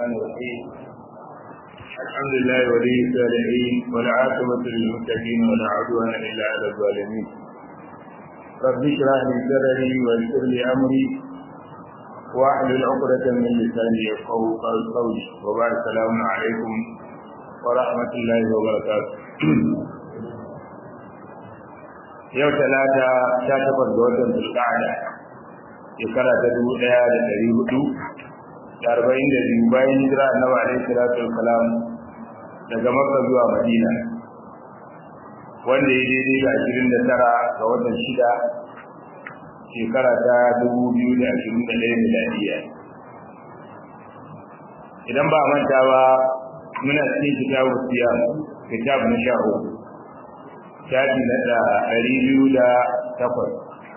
الرحمن الرحيم الحمد لله ولي الصالحين والعاقبة للمتقين ولا عدوان إلا على الظالمين رب اشرح لي صدري ويسر لي أمري واحلل عقدة من لساني يفقهوا قولي وبعد السلام عليكم ورحمة الله وبركاته yau talata ta takwas ga watan zulqa'ada shekara ta dubu ɗaya da ɗari hudu da arba'in da biyu bayan hijira annabi alaihi salatu wassalam daga makka zuwa madina wanda ya daidai da ashirin da tara ga watan shida shekara ta dubu biyu da ashirin da ɗaya miladiya idan ba manta ba muna cikin kitabu siyam kitab na sha uku shafi na da ɗari biyu da takwas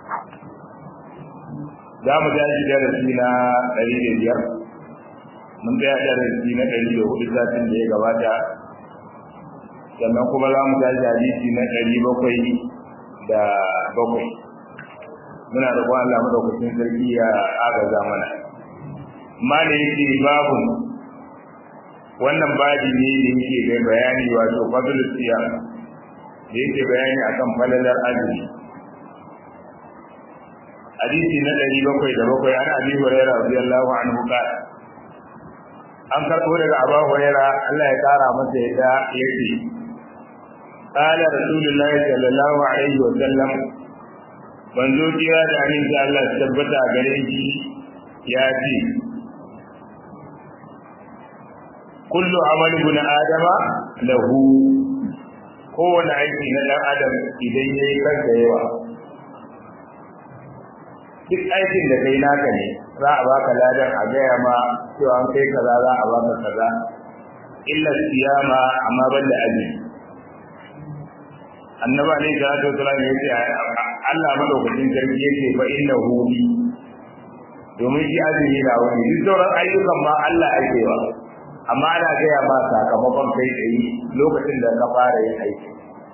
za mu tashi darasi na ɗari da biyar mun tsaya darasi na ɗari da hudu satin da ya gabata sannan kuma za mu tashi hadisi na ɗari bakwai da bakwai muna da kwan Allah madaukakin sarki ya agaza mana ma da yake babun wannan babi ne da yake ga bayani wato fadlus siyam da yake bayani akan falalar azumi hadisi na ɗari bakwai da bakwai an abi huraira radiyallahu anhu qala an karɓo daga abu huraira Allah ya kara masa yadda yake qala rasulullahi sallallahu alaihi wa sallam manzo kira da amin da Allah ya tabbata gare shi ya ce kullu amal ibn adama lahu kowane aiki na ɗan adam idan ya yi kanka yawa duk aikin da kai naka ne za a baka ladan a gaya ma cewa an kai kaza za a baka kaza illa siyama amma ban da azumi annaba ne da ta tsara ne yace Allah madaukakin sarki yake fa innahu bi domin shi azumi na wani duk sauran ayyukan ma Allah ake wa amma ana gaya ma sakamakon kai tsaye lokacin da ka fara yin aiki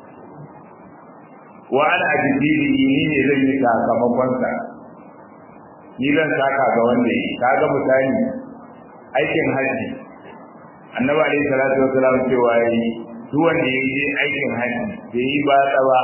wa ana ajibili ni ne zan yi sakamakon sa ni zan saka ga wanda yi kaga misali aikin haji annabi alaihi salatu wasalam cewa yi duk wanda ya je aikin haji bai yi ba tsawa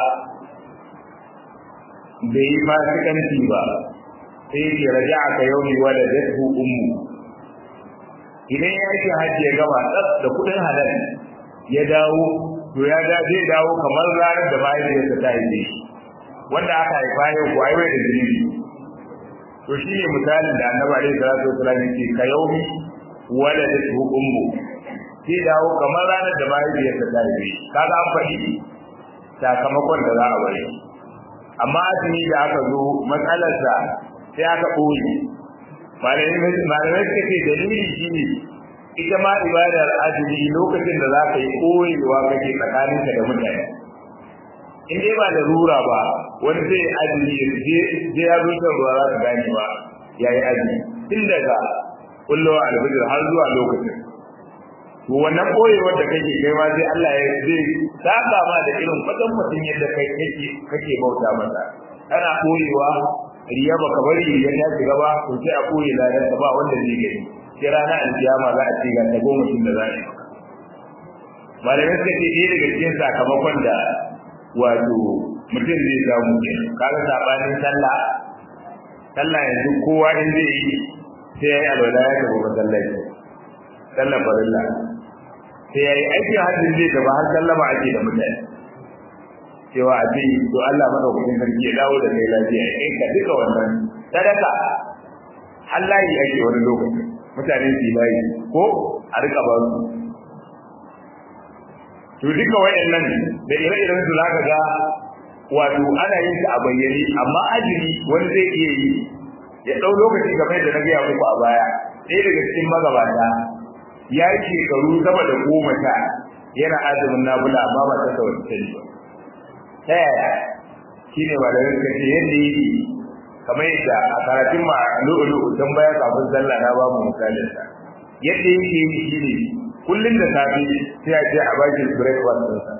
bai yi fasikanci ba sai ya raja'a ka yau mai wala jatu ummu idan ya yi hajji ya gama tsaf da kudin halal ya dawo to ya da zai dawo kamar ranar da mahaifiyarsa ta haife shi wanda aka haifa yau ko aiwai da zunubi to shi ne misalin da annabi alaihi salatu wasallam yake ka yaumi wala da su ummu sai dawo kamar ranar da mahaifiyarsa ta haife shi kaga an faɗi sakamakon da za a bari amma azumi da aka zo matsalarsa sai aka ɓoye malamai suka ce dalili shi ne ita ma ibadar azumi lokacin da za ka yi koyewa kake tsakaninka da mutane in dai ba da rura ba wani zai azumi ya je ya zo shan ruwa za ka gane ba ya yi azumi tun daga kullowa alfijir har zuwa lokacin to wannan koyewar da kake kai ma sai Allah ya zai saka ma da irin kwatan mutum yadda kai kake kake bauta masa ana koyewa riya ba ka bari riya ta shiga ba to sai a koyi ladan ka ba wanda zai gani sai rana alkiyama za a ce ga ta goma tun da za a yi malamai suka ce ɗaya daga cikin sakamakon da wato mutum zai samu ke kaga sabanin sallah sallah yanzu kowa in zai yi sai ya yi alwala ya tafi masallaci sallah farilla sai ya yi aikin hajjin zai tafi har sallama ake da mutane cewa a ce to Allah madaukakin sarki ya dawo da kai lafiya ya kai ka duka wannan sadaka Allah ya ake wani lokaci mutane su layi ko a rika ba su to duka wayannan da ire-iren su zaka ga wato ana yin ta a bayyane amma ajiri wani zai iya yi ya dau lokaci game da na gaya muku a baya ɗaya daga cikin magabata ya yi shekaru sama da goma sha yana azumin nabula amma ba ta sauki ta ba ta yaya shi ne ba da rinka ce yadda yi kamar yadda a karatun ma lu'ulu'u don baya kafin sallah na babu misalin sa yadda yake yi shi ne kullum da safe sai a ce a baki breakfast din sa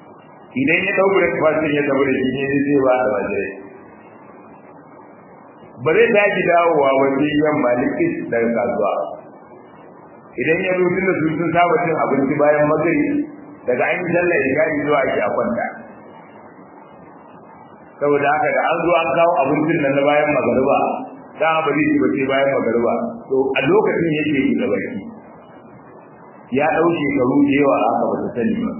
idan ya dau breakfast din ya tabbata shi ne zai ba da wajirai ba zai tashi dawowa wajen yamma likis daga kasuwa idan ya zo tunda su sun saba cin abinci bayan magari daga an yi sallar isha'i zuwa ake a kwanta saboda haka da an zo an kawo abincin nan na bayan magariba da ba zai ci ba sai bayan magariba to a lokacin yake yi da baki ya ɗau shekaru da yawa haka ba ta sani ba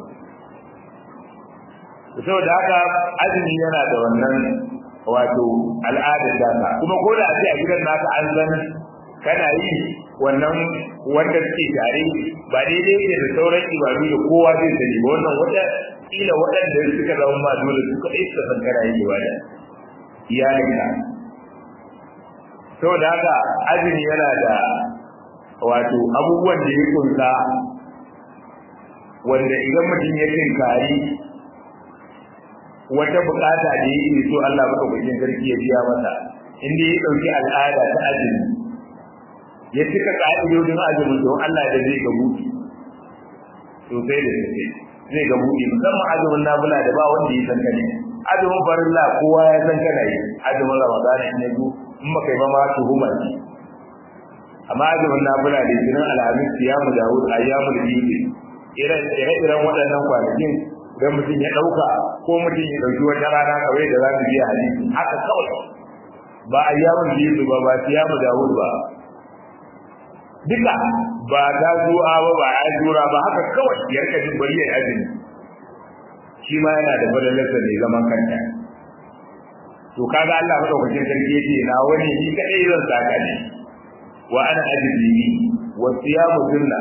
saboda haka azumi yana da wannan wato al'adar daka kuma ko da a ce a gidan naka an san kana yi wannan wanda suke tare ba daidai ne da sauran ibadu da kowa zai sani ba wannan wata kila waɗanda suka zama ma dole su kaɗai suka san kana yin ibada iyalinka saboda haka azumi yana da wato abubuwan da ya kunsa wanda idan mutum ya tinkari wata bukata da yake so Allah madaukakin sarki ya biya masa inda ya dauki al'ada ta azumi ya cika ka'idodin azumin don Allah da zai ga buɗi sosai da sosai zai ga buɗi musamman azumin nafila da ba wanda ya san kane azumin farilla kowa ya san kana yi azumin ramadan in ya zo in baka yi ba ma tuhuma ce amma azumin nafila da jinin alhamis siyamu dawud ayyamul bid ire-iren waɗannan kwanakin idan mutum ya ɗauka ko mutum ya ɗauki wata rana kawai da za mu biya hadisi haka kawai ba a yawon biyu ba ba su yamu dawud ba duka ba ta zuwa ba ba a jura ba haka kawai ya rika jin bari ya azumi shi ma yana da fadalarsa mai zaman kanta to kaga Allah madaukakin sarki yake na wani shi kadai zan saka ne wa ana ajribi wa siyamu sunna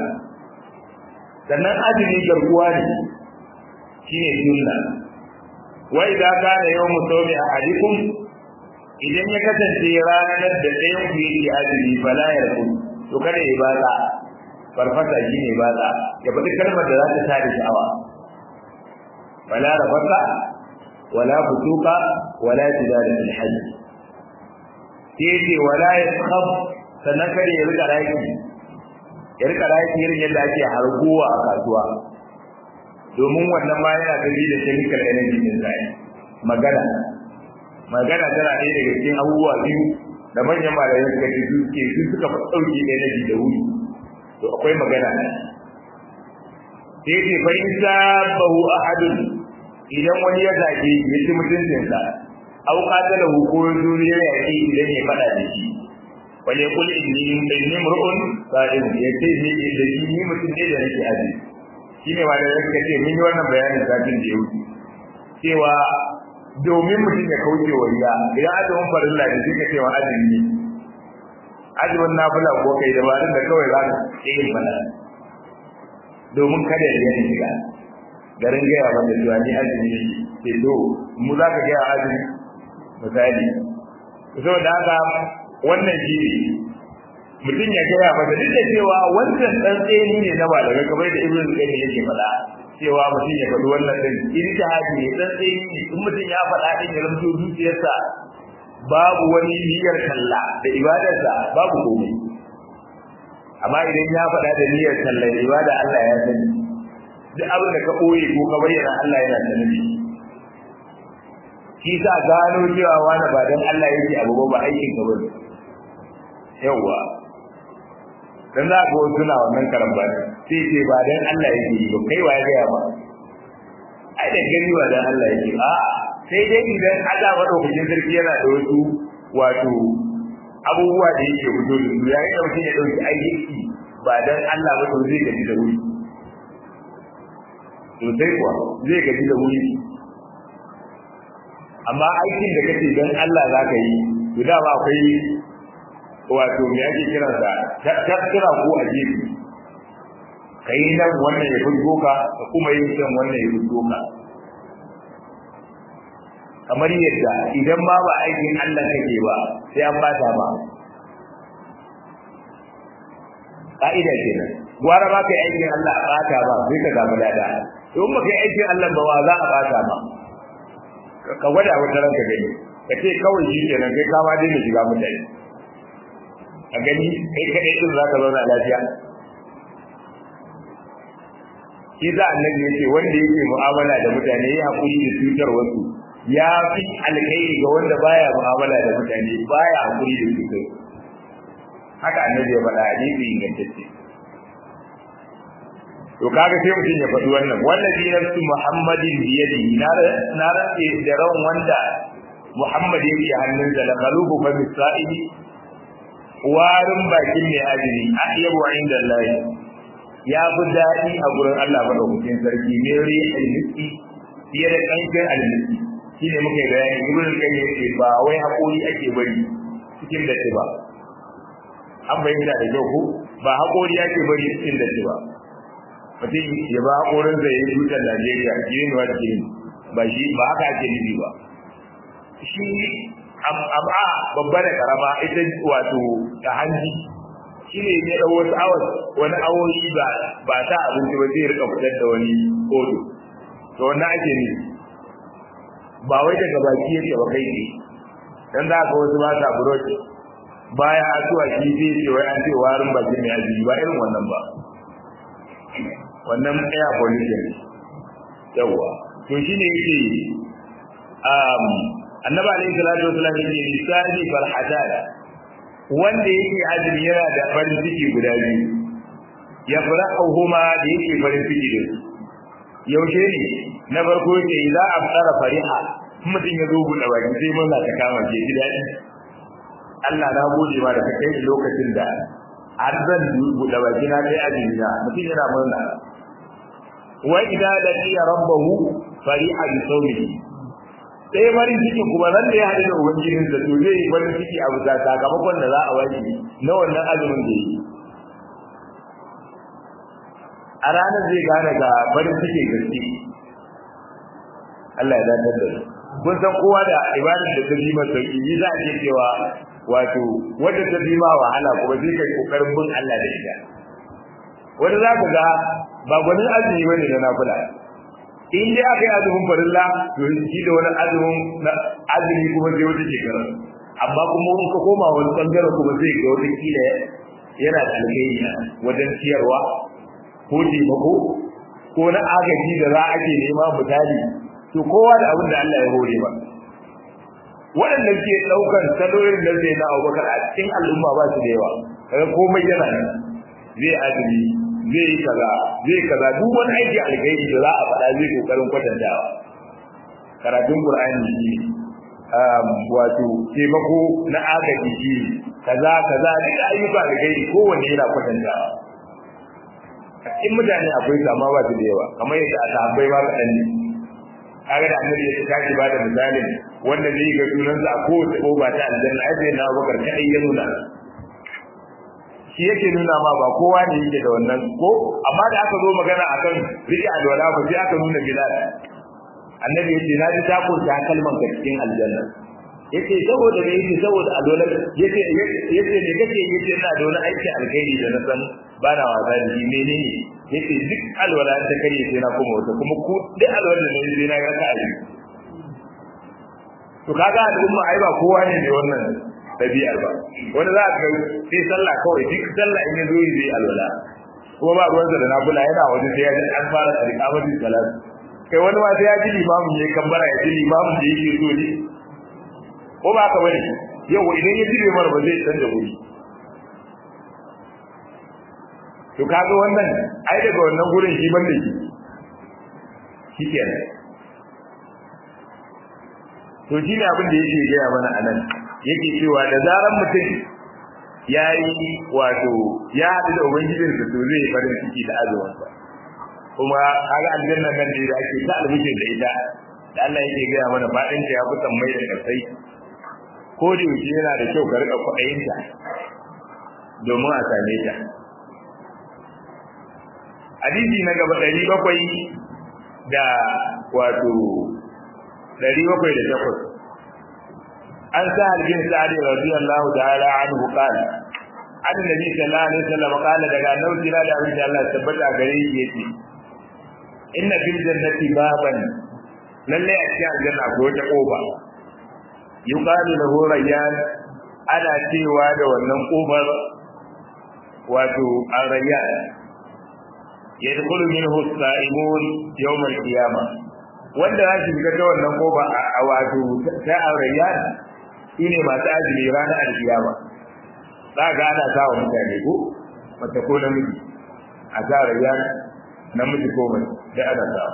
sannan azumi garkuwa ne shine sunna wa idza kana yawmu sawmi ahadikum idan ya kasance ranar da ɗayan ku yake azumi fala yarku to kada ya bada farfasa shine bada ya faɗi kalmar da za ta tare sha'awa fala rafasa wala fusuka wala jidala fil hajj sai ce wala yaskhab sannan kada ya rika raki ya rika raki irin yadda ake harguwa a kasuwa domin wannan ma yana da da chemical energy din zai magana magana tana ɗaya daga cikin abubuwa biyu da manyan malamai suka ce su suke su suka fi ɗauki energy da wuri to akwai magana ne sai ce fa in sabahu ahadun idan wani ya zage ya ci mutuncinsa au qatala hu ko zuriya ya ce idan ya faɗa da shi wal yaqul inni inni mur'un sa'im ya ce ni da shi ni mutum ne da nake aji shine ma da yake ce mun yi wannan bayanin satin da ya wuce cewa domin mutum ya kauce wa riya idan azumin farilla ne sai ka ce wa azumi azumin nafila ko kai dabarun da kawai za ka yi mana domin kada ya yi shiga garin gaya wanda cewa ni azumi ne ke do mu za ka gaya azumi misali saboda haka wannan shi ne mutum ya gaya masa duk da cewa wancan dan tseni ne na malamai kamar da ibnu qayyim yake faɗa cewa mutum ya faɗi wannan din ijtihadi ne dan tseni ne in mutum ya faɗa din ya rubuto zuciyarsa babu wani niyyar kalla da ibadarsa babu komai amma idan ya faɗa da niyyar kalla da ibada Allah ya sani duk abin da ka ɓoye ko ka bayyana Allah yana sanin shi shi sa gano cewa wani ba dan Allah yake abu ba aikin ka bane yawwa dan za ka wasu na wannan karamba sai ce ba dan Allah yake yi ba kai wa ya gaya ba ai da gani ba dan Allah yake a sai dai idan Allah madaukakin sarki yana da wasu wato abubuwa da yake fito da su yayin da mutum ya dauki aiki ba dan Allah ba to zai gaji da wuri to sai kuwa zai gaji da wuri amma aikin da kake dan Allah za ka yi to dama akwai wato me ake kiran sa tattara ko a gefe kai nan wannan ya fito ka ka kuma yin can wannan ya fito ka kamar yadda idan ma ba aikin Allah kake ba sai an bata ba ka'ida kenan gwara ba kai aikin Allah a bata ba sai ka samu lada in ba kai aikin Allah ba wa za a bata ba ka gwada wata ranka gani ka ce kawai shi kenan kai kama daina shiga mutane a gani kai kaɗai ɗin za ka zauna lafiya shi za annabi ya ce wanda yake mu'amala da mutane ya haƙuri da cutar wasu ya fi alkhairi ga wanda baya mu'amala da mutane baya hakuri da su kai haka annabi ya faɗa hadisi ingantacce to kaga sai mutum ya faɗi wannan wallazi nafsu muhammadin bi yadihi na rantse da ran wanda muhammad yake hannunsa la qalubu fa misa'ili warin bakin mai ajiri ahyabu inda Allah ya fi daɗi a gurin Allah madaukakin sarki ne ri almiski fiye da kankin almiski shine muka yi bayani ibn qayyim yace ba wai hakuri ake bari cikin da ba an bayyana da kyau ko ba hakuri ake bari cikin da ba mutum ya ba hakorin zai yi tutar Najeriya girin wa girin ba shi ba haka ake nufi ba shi amma babba da karama ita wato ta hanji shi ne ya ɗau wasu awas wani awoyi ba ba ta abinci ba zai rika fitar da wani kodo to wannan ake ne ba wai daga baki yake ba kai ne dan za ka wasu ba ta buroci baya asuwa shi zai ce wai an ce warin bakin mai aji ba irin wannan ba wannan air pollution yawa to shine yake um annabi alayhi salatu wasallam yake misali farhatan wanda yake azumi yana da farin ciki guda biyu ya farahuhuma da yake farin ciki da su yaushe ne na farko yake idza absara fariha mutum ya zo buɗe baki sai murna ta kama ke ji daɗi Allah na gode ma da ka kai lokacin da har zan buɗe baki na kai azumi na mutum yana murna wa idza laqiya rabbahu fariha bi sawmihi sai farin ciki kuma nan da ya haɗu da ubangijin da to zai yi farin ciki a bisa sakamakon da za a wani na wannan azumin da yi a ranar zai gane ga farin ciki gaske Allah ya dace da kun san kowa da ibadar da ta bima sauki yi za a ce cewa wato wanda ta bima wahala kuma sai kai kokarin bin Allah da ita wanda za ka ga ba gwanin azumi bane na nafila in dai aka yi azumin farilla to shi da wani azumin azumi kuma zai wata shekara amma kuma in ka koma wani bangare kuma zai ga wata kila yana da alkhairi wajen ciyarwa ko taimako ko na agaji da za a ke nema misali to kowa da abin da Allah ya hore ba waɗanda ke ɗaukar salorin da zai na abubakar a cikin al'umma ba su da yawa kaga komai yana nan zai azumi zai yi kaza zai kaza duk wani aiki alkhairi da za a faɗa zai kokarin kwatantawa karatun qur'ani shi um wato taimako na agaji shi kaza kaza duk ayyuka alkhairi kowanne yana kwatantawa a cikin mutane akwai sama ba su da yawa kamar yadda a sahabbai ma kaɗan ne kaga da annabi ya tashi ba da misalin wanda zai ga sunansa a kowace ƙofa ta aljanna ai sai na bakar kaɗai ya nuna shi yake nuna ma ba kowa ne yake da wannan ko amma da aka zo magana akan rike alwala ba sai aka nuna bilal annabi yace na ji ta kunta kalman ka cikin aljanna yace saboda me yace saboda alwala yace yace ne kake yace ina da wani aiki alkhairi da na san ba na wasa da shi menene yace duk alwala ta kare sai na kuma wata kuma ku duk alwala da ne sai na ga ka aji to kaga al'umma ai ba kowa ne mai wannan ɗabi'ar ba wani za ka sai sallah kawai duk sallah in ya zo yi zai alwala kuma ba ruwansa da nafila yana waje sai ya ji an fara alƙamari salat kai wani ma sai ya ji limamin ne kambara ya ji limamin da yake so ne ko ba ka bane yau idan ya ji limar ba zai canza guri to kaga wannan ai daga wannan gurin shi ban da shi shikenan to shi ne abin da yake gaya mana a nan yake cewa da zaran mutum ya yi wato ya haɗu da ubangijinsa to zai yi farin ciki da azumansa kuma kaga aljanna nan da ake ta albishir da ita da Allah yake gaya mana faɗin ta ya fi sammai da ƙasai ko da yaushe yana da kyau ka riƙa kwaɗayinta domin a same ta hadisi na gaba ɗari bakwai da wato ɗari bakwai da takwas an sa bin sa'ad radiyallahu ta'ala anhu qala an nabi sallallahu alaihi wasallam qala daga annabi da abin da Allah tabbata gare shi yace inna fil jannati baban lalle a cikin aljanna ko wata kofa yuqalu lahu rayyan ana cewa da wannan kofar wato ar-rayyan yadkhulu minhu as-sa'imun yawm al-qiyamah wanda za su shiga ta wannan koba a wato ta arayyan shine masu azumi ranar alkiyama za ga ana sa wa mutane ko mace ko namiji a sa rayyan namiji ko mace da ana sa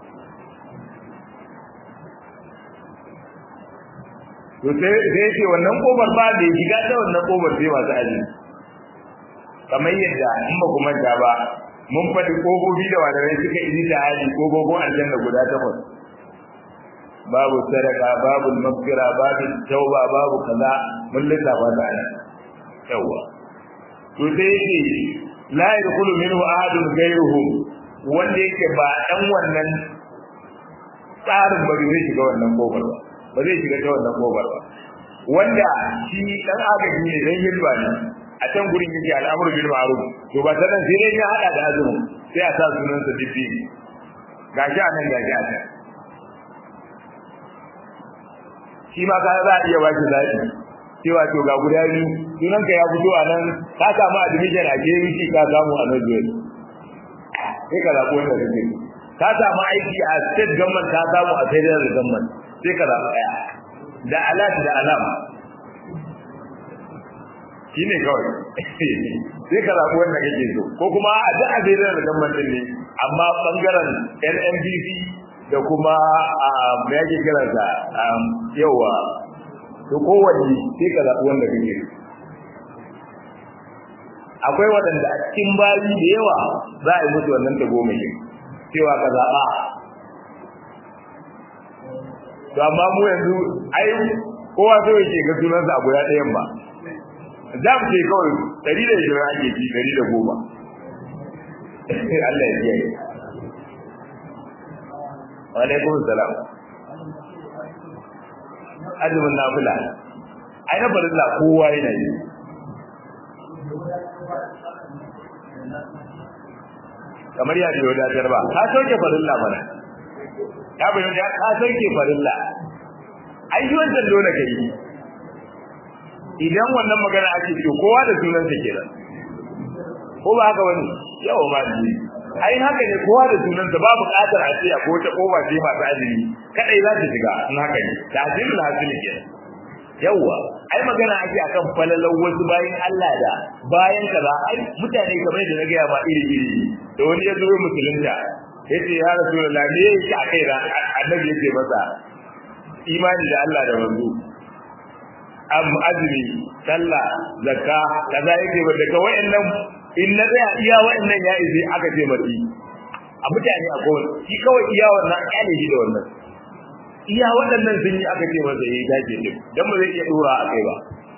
to sai sai ce wannan kobar ba da shiga ta wannan kobar sai masu azumi kamar yadda in ba ku manta ba mun faɗi ƙofofi da wadarai suka yi da hali ƙofofin aljanna guda takwas babu sadaka babu mafira babu tauba babu kaza mun lissafa da ana yawa to sai yake la yadkhulu minhu ahadun ghayruhu wanda yake ba dan wannan tsarin ba zai shiga wannan kofar ba ba zai shiga ta wannan kofar ba wanda shi dan agaji ne dan hilba ne a can gurin yake al'amuru bil ma'ruf to ba sanan sai dai ya hada da azumi sai a sa sunan sa dibbi gashi a nan gashi a can shi ma ka za a iya baki zaki cewa to ga guda biyu sunan ka ya fito a nan ka samu admission a JVC ka samu a nan zuwa sai ka zaɓi wanda kake ka samu aiki a state government ka samu a federal government sai ka zaɓi ɗaya da alat da alam shi ne kawai sai ka zaɓi wanda kake so ko kuma a duk a federal government ne amma ɓangaren NNDC da kuma me yake kiransa yawa to kowanne sai ka zaɓi wanda kake so akwai waɗanda a cikin bayi da yawa za a yi musu wannan tagomashin cewa ka zaɓa to amma mu yanzu ai kowa so yake ga sunansa a guda ɗayan ba za mu ce kawai ɗari da ishirin ake ci ɗari da goma Allah ya kiyaye wa alaikum salam azumin nafila ai na farilla kowa yana yi kamar ya ce wadatar ba ka sauke farilla mana ya bayyana ya ka sauke farilla ai shi wancan dole ka yi idan wannan magana ake ce kowa da sunansa kenan ko ba haka wani yawa ma ji ai haka ne kowa da sunansa ba buƙatar a ce ko ta koba ce masu azumi kadai za ta shiga in haka ne ta hasilu hasili kenan yawa ai magana ake akan falalan wasu bayan Allah da bayan kaza ai mutane kamar da na gaya ma iri iri da wani ya zo musulunta yace ya rasulullah me yake a kai annabi yake masa imani da Allah da manzo am azumi sallah zakka kaza yake ba daga wayannan in na tsaya iya wayannan ya izi aka ce mati a mutane a kowane shi kawai iya wannan kyale shi da wannan iya waɗannan sun yi aka ce masa yi dace din dan ba zai iya dora a kai ba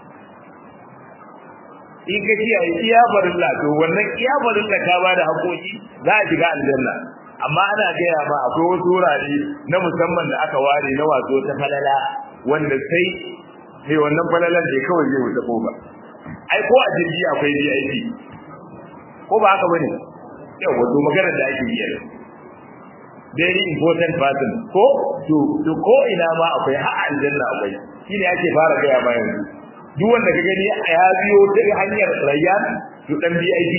in ka kiyaye iya farilla to wannan iya farilla ka ba da hakoki za a shiga aljanna amma ana gaya ma akwai wasu wurare na musamman da aka ware na wato ta falala wanda sai sai wannan falalan da kawai zai wuce ko ba ai ko a jirgi akwai VIP ko ba haka bane yau wato magana da ake yi very important person ko to to ko ina ma akwai har aljanna akwai shine ake fara gaya ma yanzu duk wanda ka gani ya biyo ta hanyar rayyan to dan VIP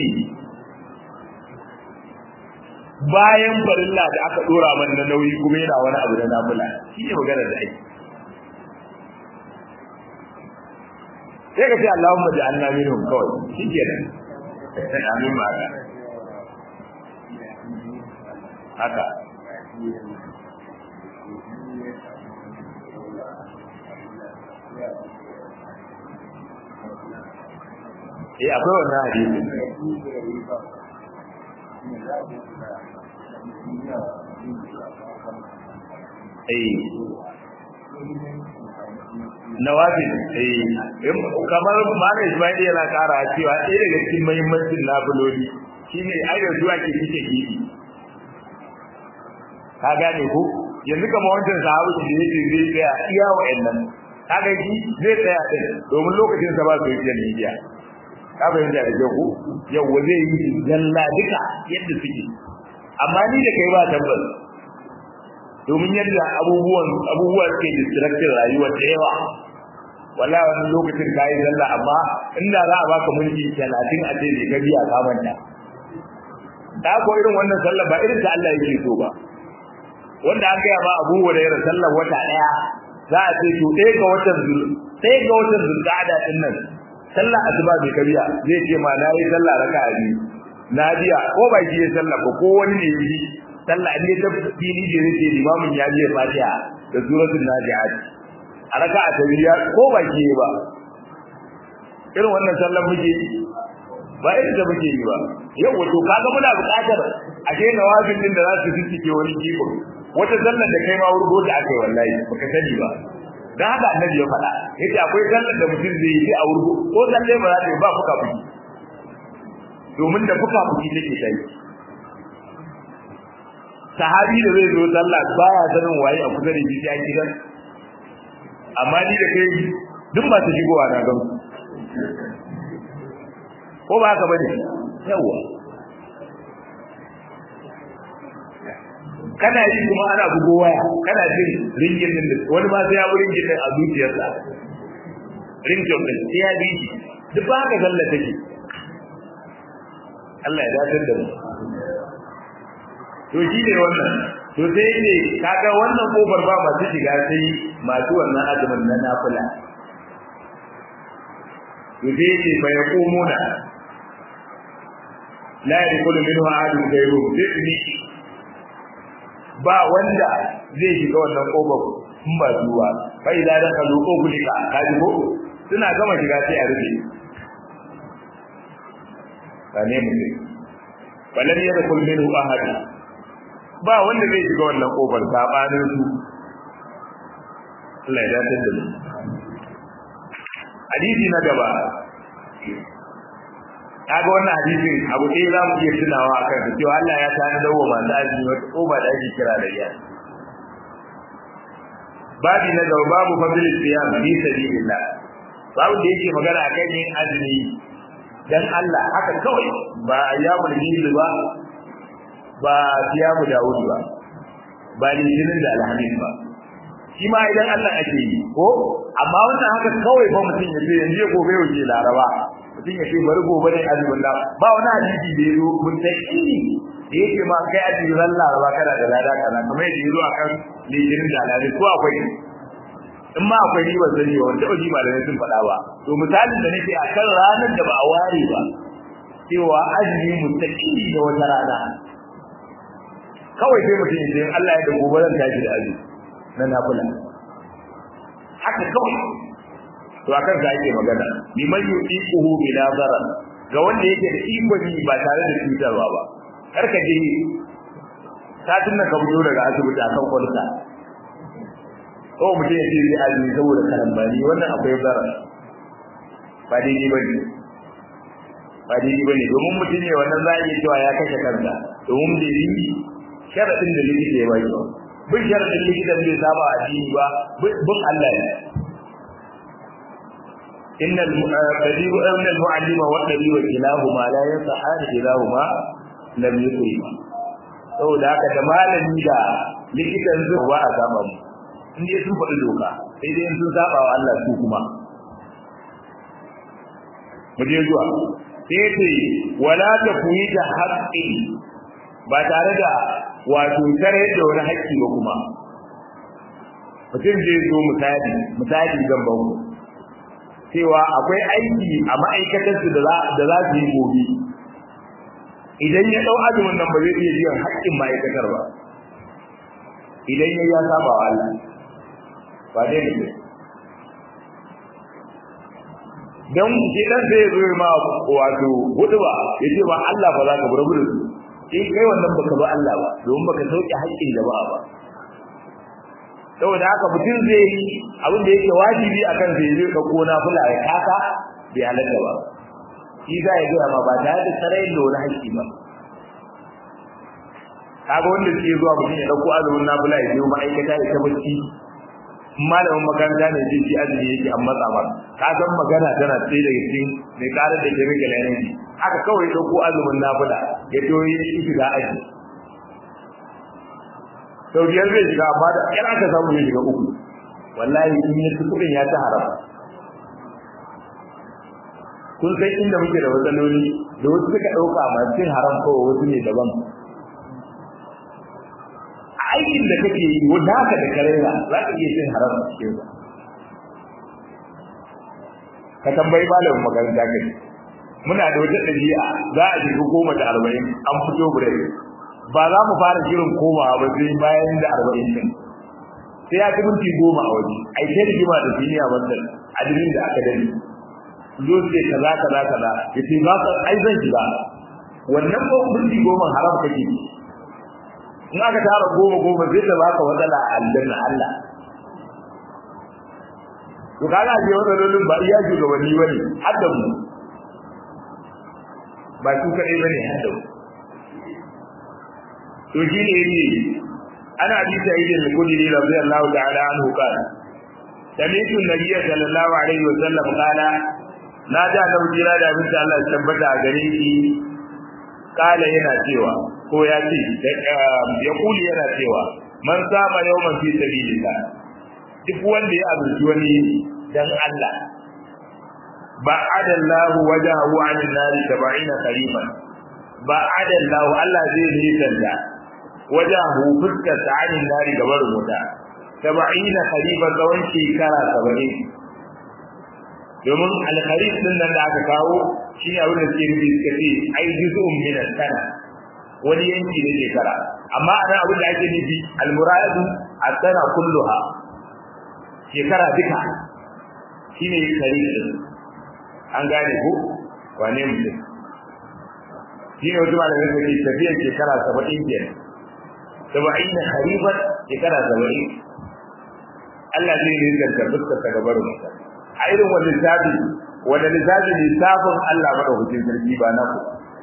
bayan farilla da aka dora man na nauyi kuma yana wani abu da nafila shi ne magana da ake sai ka ce Allahumma ja'alna minhum kawai shi ke nan amin ma haka haka eh akwai wannan hadisi eh nawafil eh kamar malai Ismail yana kara cewa ɗaya daga cikin muhimmancin nafiloli shine ai da zuwa ke kike gidi ka gane ko yanzu kamar wancan sahabu da yake zai tsaya iya wa'annan kaga shi zai tsaya din domin lokacin sa ba su yi media ka fahimta da ku yau zai yi zalla duka yadda suke amma ni da kai ba tabbas domin yadda abubuwan abubuwa suke distracting rayuwa da yawa wallahi wani lokacin kai zalla amma inda za a baka mulki 30 a ce bai ka biya ka manta da ko irin wannan sallah ba irin ta Allah yake so ba wanda an gaya ma Abu Hurairah sallar wata daya za a ce to ɗaya ga watan zul ɗaya ga watan zulqa'ada din nan sallar asuba bai kariya zai ce ma na yi sallah raka'a biyu na biya ko ba shi ya sallah ba ko wani ne yi sallah ne ta fili da yake limamin ya je fatiha da suratul nazi'at a raka'a ta biya ko ba shi ba irin wannan sallar muke ba irin da muke yi ba yau wato kaga muna buƙatar a je nawafin din da za su fiske wani kiko wata sallar da kai ma wurgo ta akai wallahi baka sani ba dan haka annabi ya faɗa yace akwai sallar da mutum zai yi a wurgo ko sallar ba za ta yi ba fuka fuki domin da fuka fuki take sai sahabi da zai zo sallah baya sanin waye a kusa da shi a gidan amma ni da kai duk ba ta shigowa na gamsu ko ba haka bane yawa kana yi kuma ana bugo waya kana jin ringin din wani ma sai ya burin gidan a zuciyarsa ringin din sai ya bi duk ba haka zalla take Allah ya dace da mu to shi ne wannan to sai ne kaga wannan kofar ba masu shiga sai masu wannan azumin na nafila to sai ce fa yaqumuna la yadkhulu minhu ahadun ghayruhu sai ba wanda zai shiga wannan kofar in ba zuwa fa idza dakalu ughliqa kaji ko suna gama shiga sai a rufe kane mutum falan yadkhul minhu ahad ba wanda zai shiga wannan kofar sabanin su Allah ya dace da mu hadisi na gaba kaga wannan hadisin abu ɗaya za mu iya tunawa a kan cewa Allah ya tani dawo masu azumi wata ƙofa da ake kira da iya babi na gaba babu fadlis siyam fi sabilillah babu da yake magana akan yin azumi dan Allah haka kawai ba ayyamul hil ba ba siyamu daud ba ba litinin da alhamis ba shi ma idan Allah ake yi ko amma wannan haka kawai fa mutum ya ce yanzu gobe yau ke laraba mutum ya ce bari gobe ne azumin da ba wani hadisi da yazo mun ta kini da yake ma kai azumin ran laraba kana da lada kana kamar yadda yazo akan litinin da alhamis ko akwai in ma akwai riba sani wa wanda oji malamai sun faɗa ba to misalin da nake a kan ranar da ba a ware ba cewa azumi mutaqili da wata rana kawai sai mutum ya ce Allah ya da gobe zan tashi da azumi na nafila haka kawai to akan sa yake magana liman yuqiquhu bila zarar ga wanda yake da ikoni ba tare da cutarwa ba karka je satin nan ka fito daga asibiti akan kwalta ko mutum ya ce zai azumi saboda karambani wannan akwai zarar ba daidai ba ne ba daidai ba ne domin mutum ne wannan za a iya cewa ya kashe kansa domin bai yi sharaɗin da likita ya bai ba bin sharaɗin likitan bai saba addini ba bin Allah ne إن الطبيب أن المعلم والطبيب كلاهما لا يصحان كلاهما لم يكرما saboda haka da malami da likitan zuwa ba a saba mu in dai sun faɗi doka sai dai sun saba wa Allah su kuma mu je zuwa sai ce wala ta kuyi da haƙƙi ba tare da wato tare da wani haƙƙi ba kuma mutum zai zo misali misali zan ba ku cewa akwai aiki a ma'aikatarsu da za su yi gobe idan ya ɗau azumin nan ba zai iya biyan haƙƙin ma'aikatar ba idan ya ya saba wa Allah ba dai ne don ke dan sai zo ma wato hudu ba ya ce ba Allah ba za ka bar gudu in kai wannan baka ba Allah ba domin baka sauke haƙƙin jama'a ba saboda haka mutum zai yi abin da yake wajibi akan zai zai ka kona fula ya kaka bai halatta ba shi za ya gaya ma ba tare da tsarayin da wani haƙƙi ba kaga wanda suke zuwa mutum ya ɗauko azumin nafila ya je ma'aikata ya ta bacci malamin makaranta ne zai ci azumi yake an matsa ba ka san magana tana tsaye daga cikin mai ƙarar da ke rage layanci haka kawai ɗauko azumin nafila ya to yi shiga aji sau biyar zai shiga amma da ƙyar aka samu zai shiga uku wallahi in ya ci kuɗin ya ci haram kun san inda muke da matsaloli da wasu suka ɗauka masu cin haram kawai wasu ne daban aikin da kake yi wanda haka da karera za ka iya cin haram a cikin sa ka tambayi malamin makaranta kai muna da wata ɗabi'a za a shiga goma da arba'in an fito break ba za mu fara shirin komawa ba sai bayan da arba'in din sai ya ci minti goma a waje ai sai rigima da duniya wannan adirin da aka dani zo sai kaza kaza kaza yace ba ka ai zan shiga wannan ko minti goma haram kake in aka tara goma goma zai ta baka matsala a aljanna Allah to kaga je wannan lolin ba iya shugabanni bane har da mu ba su kadai bane har da mu to shi ne yake ana bi sa'id al-khudri radiyallahu ta'ala anhu qala sami'tu an-nabiy sallallahu alaihi wa sallam qala na da da jira da abin da Allah ya tabbata a gare shi kala yana cewa ko ya ce ya kuli yana cewa man sama yawman fi sabilillah duk wanda ya azurci wani dan Allah ba adallahu wajahu 'anil nari 70 qariban ba adallahu Allah zai nisanta wajahu fuskar ta'anin nari gabar wuta 70 qariban tsawon shekara 70 domin alkharif din nan da aka kawo shi ne abin da suke nufi suka ce ai juz'un min sana wani yanki na shekara amma ana abin da ake nufi almuradu as-sana kulluha shekara duka shine kharif din an gane ko wane mutum shine wata malamai suka ce tafiyar shekara saba'in kenan saba'in na kharifan shekara saba'in Allah zai yi zantar fuskar ta gabar mutum a irin wani lissafi wanda lissafi lissafin Allah madaukakin sarki ba na ku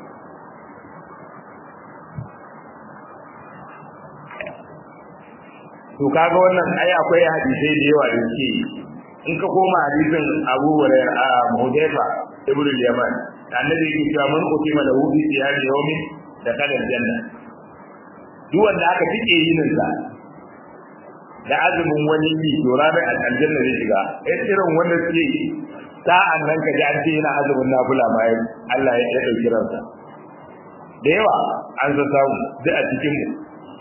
to kaga wannan ai akwai hadisai da yawa da suke in ka koma hadisin Abu Hurairah a Hudayfa ibn al-Yaman annabi yake cewa man kutima lahu fi siyami yawmin da kalal janna duk wanda aka tike yinin sa da azumin wani yi to ranar aljanna zai shiga eh irin wanda suke sa'an nan ka ji an ce yana azumin nafila bayan Allah ya ya dauki ransa da yawa an san samu duk a cikin mu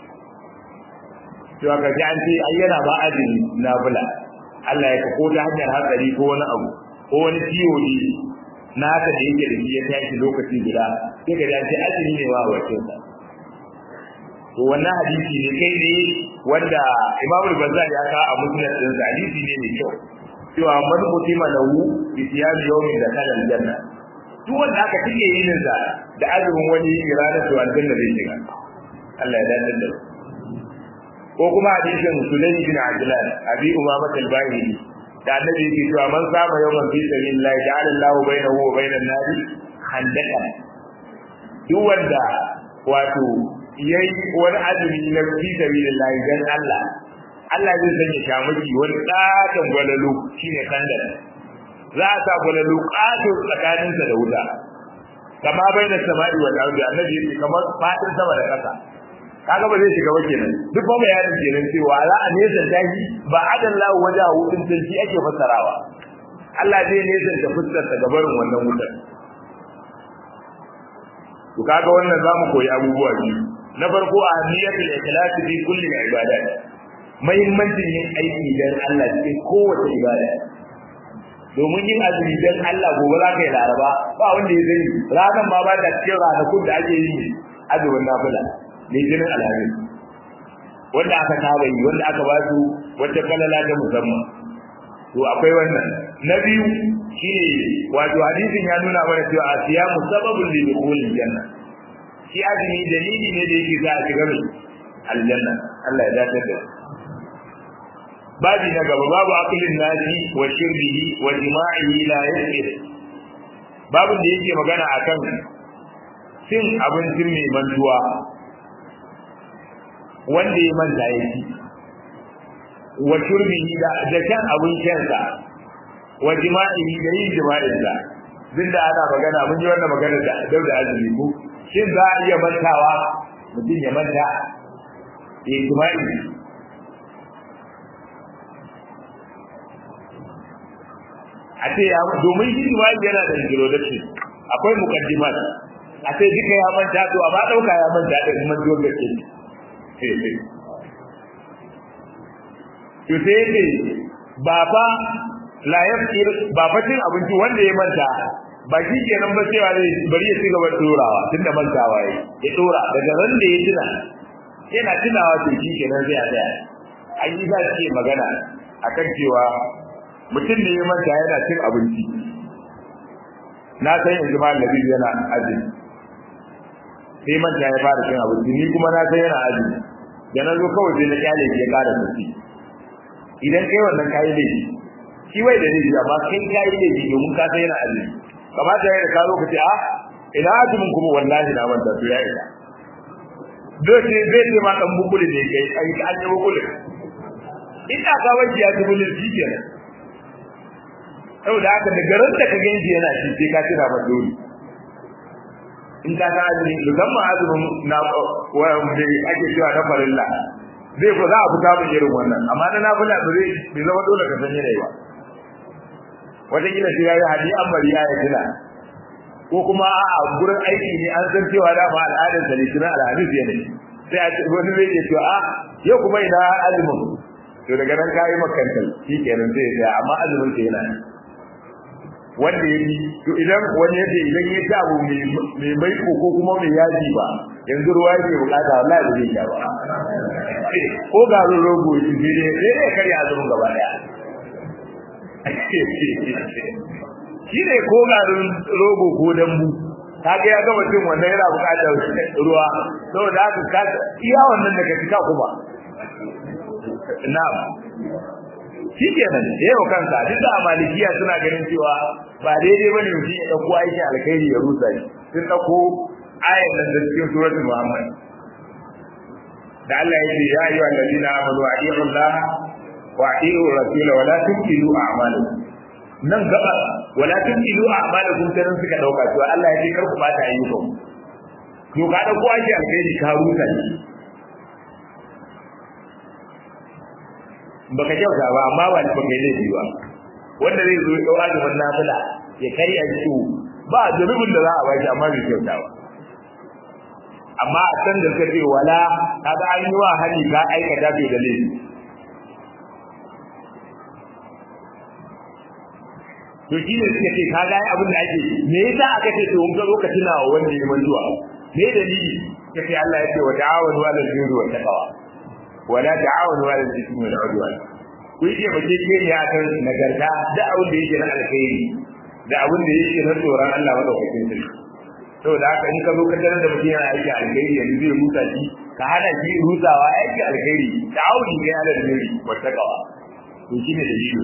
to ka ji an ce ai yana ba azumi nafila Allah ya ko ta hanyar hatsari ko wani abu ko wani ciwo ne naka da yake da shi ya tashi lokaci guda sai ka ji an ce azumi ne wa wacin sa to wannan hadisi ne kai ne wanda Imam al-Bazzar ya ka a musnad din hadisi ne mai kyau cewa man mutima lahu bi siyami yawmin da kana aljanna duk wanda aka tike yin sa da azumin wani irada to aljanna zai shiga Allah ya dace da ko kuma hadisin Sulaimi bin Ajlan Abi Umama al-Bahili da annabi yake cewa man saba yawman fi sabilillah ja'ala Allahu bainahu wa bainan nari khandaqan duk wanda wato yayi wani azumi na fi sabilillah dan Allah Allah zai sanya shamaki wani katon gwalalu shine kandar za a sa gwalalu katon tsakaninsa da wuta kama bai da sama'i wa ardi annabi yake kamar fadin sama da kasa kaga ba zai shiga ba kenan duk ba bayanin kenan cewa za a nesa dahi ba adan lahu waja hudin tanti ake fassarawa Allah zai nesa da fuskar ta gabarin wannan wutar to kaga wannan zamu koyi abubuwa biyu na farko a niyyatul ikhlas fi kulli ibadat muhimmancin yin aiki dan Allah cikin kowace ibada domin yin azumi dan Allah gobe za ka yi laraba ba wanda ya zai ranar ma ba da cikin ranakun da ake yi azumin nafila ne jinin alhamis wanda aka saba yi wanda aka ba su wata kalala ta musamman to akwai wannan na biyu shine wato hadisin ya nuna mana cewa asiyamu sababun li dukhulil janna shi azumi dalili ne da yake za a shiga mai aljanna Allah ya dace da babi na gaba babu aqlin nasi wa shirbihi wa jima'ihi la yasir babu da yake magana akan cin abincin mai mantuwa wanda ya manta ya ci wa shirbihi da da kan abin shansa wa jima'ihi da yin jima'insa duk da ana magana mun ji wannan magana da dauda azumi ko shin za a iya mantawa mutum ya manta ya jima'i a ce ya domin shi jima'i yana da introduction akwai mukaddimat a ce duka ya manta to amma dauka ya manta da kuma zuwa gaske to sai yace ba fa la yafkir ba fa cin abinci wanda ya manta ba shi kenan ba cewa zai bari ya ci gaba dorawa tunda mantawa yayi ya dora daga ran da ya tuna yana tunawa to shi kenan zai tsaya an yi za ce magana akan cewa mutum ne ya manta yana cin abinci na san yanzu ma nabi yana azumi sai manta ya fara cin abinci ni kuma na san yana azumi da na zo kawai sai na kyale ya kara sassi idan kai wannan kayi laifi shi wai da laifi amma kai kayi laifi domin ka san yana azumi kamata ya da ka zo ka ce a ina azumin kuma wallahi na manta to ya isa dole zai ce ma dan bukuli ne kai ai an yi bukuli ina ka wajen ya zubu laifi kenan saboda haka da garin da ka ganji yana shi sai ka tira ba dole in ka ga azumi musamman azumin na wanda ake cewa na farilla zai ko za a fita mun irin wannan amma na nafila ba zai bai zama dole ka san yanayi ba wata kila sai yayi hadi an bari ya tuna ko kuma a gurin aiki ne an san cewa da ma al'adar sa litinin alhamis ne sai a wani zai ce to a yau kuma ina azumin to daga nan kayi makantal shi kenan sai ya amma azumin sa yana wanda yake to idan wani yace idan ya ci abu mai mai ko kuma mai yaji ba yanzu ruwa yake bukata wallahi ba zai sha ba ko ga rogo shi ne sai dai kare azumin gaba daya shi ne ko ga rogo ko dambu kaga ya gama cin wannan yana bukatar ruwa saboda haka ka iya wannan daga cika kuma na'am shi kenan yau kanka duk da malikiya suna ganin cewa ba daidai bane mutum ya dauko aikin alkhairi ya rusa shi sun dauko ayan nan da cikin suratul muhammad da Allah ya ce ya ayyuhal ladina amanu atiiu Allah wa atiiu rasula wa la tubtilu a'malakum nan gaba wa la tubtilu a'malakum sai suka dauka cewa Allah ya ce kar ku bata ayyukan to ka dauko aikin alkhairi ka rusa shi baka kyauta ba amma ba ni baka yi laifi ba wanda zai zo ya dau azumin nafila ya kai a ciwo ba zunubin da za a bashi amma bai kyauta ba amma a san da kace wala kaga an yi wa hali ka aikata bai da laifi to shi ne suka ce ka ga abin da ake me yasa aka ce to ga lokacin na wanda ya manzuwa me dalili kace Allah ya ce wa ta'awanu 'alal birri wat taqwa wala ta'awanu 'alal ithmi wal 'udwan ku yi ba ke ne akan nagarta da abin da yake na alkhairi da abin da yake na tsoron Allah madaukakin sarki saboda haka in ka zo ka tarar da mutum yana aiki alkhairi yanzu zai rusa shi ka hana shi rusawa aiki alkhairi ta'awuni ne 'alal birri wat taqwa to shine dalili